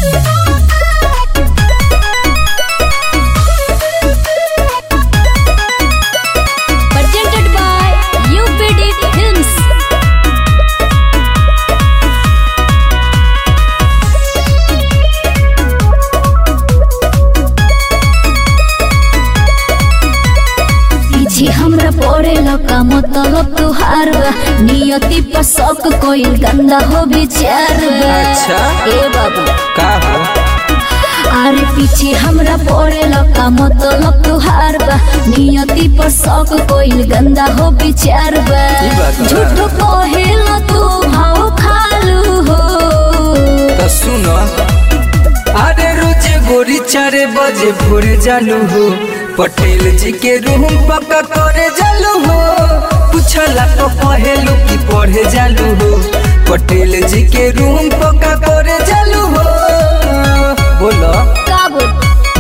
presented by UPD Films. पीछे हमरा पड़े लका मतलब तुहार बा नियति पर शक कोई गंदा हो विचार बा अच्छा। ए बाबू का हो अरे पीछे हमरा पड़े लका मतलब तुहार बा नियति पर शक कोई गंदा हो विचार बा ई बात बा। झूठ कहेला तू भाव खालू हो तो सुनो अरे रोज गोरी चारे बजे भोरे जालू हो पटेल जी के रूम पक्का करे जालू हो पूछला तो कहेलू की पढ़े जालू हो पटेल जी के रूम पक्का करे जालू हो बोलो का बोल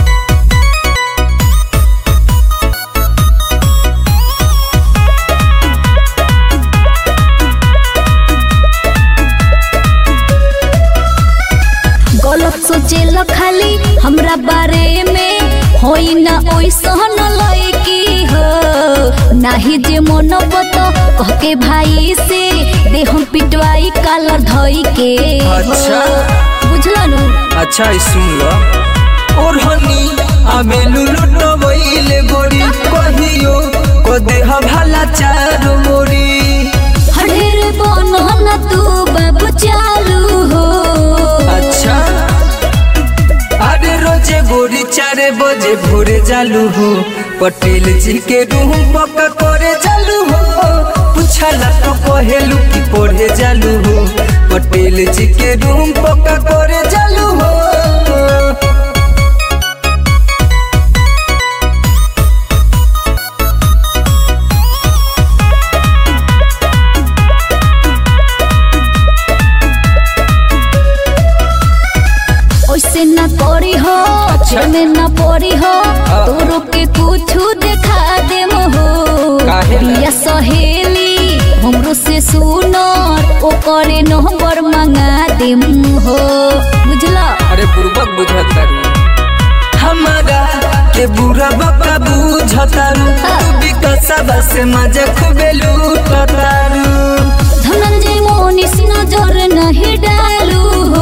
गलत सोचेला खाली हमरा बारे में होई ना ओइसन लइकी हो नाही जे मन बत कह के भाई से दे हम पिटवाई कालर धई के हो। अच्छा। बुझला नु अच्छा ई सुन लो और हनी आमे लुलुट वईले गोरी कहियो को देह भला चारो मोरी हडेर बनन तू बाबू चालू हो अच्छा अरे रोजे गोरी चारे बजे भोरे जालू हो पटेल जी के रूम पक्का करे जालू हो पूछला तो कहेलू की पढ़े जालू हो पटेल जी के रूम पक्का करे जालू हो ओइसे ना करी हो अच्छा। में ना पड़ी हो हाँ। तोरो के कुछ देखा दे हो काहे ला? प्रिया सहेली हमरो से सुनर ओ करे नंबर मंगा दे हो बुझला अरे बुर्बक बुझतारू हमारा के बुरा बका बुझतारू तू भी कसबा से मजा खूबे लूटतारू धनंजय मोनिस नजर नहीं डालू हो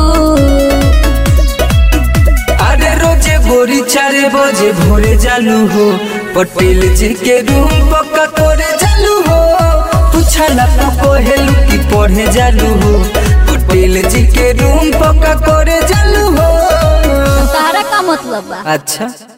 अरे रोजे गोरी चारे बजे भोरे जालू हो पटेल जी के रूम पक्का करे जालू हो पूछला तो कहेलू की पढ़े जालू हो पटेल जी के रूम पक्का करे जालू हो तारा का मतलब बा अच्छा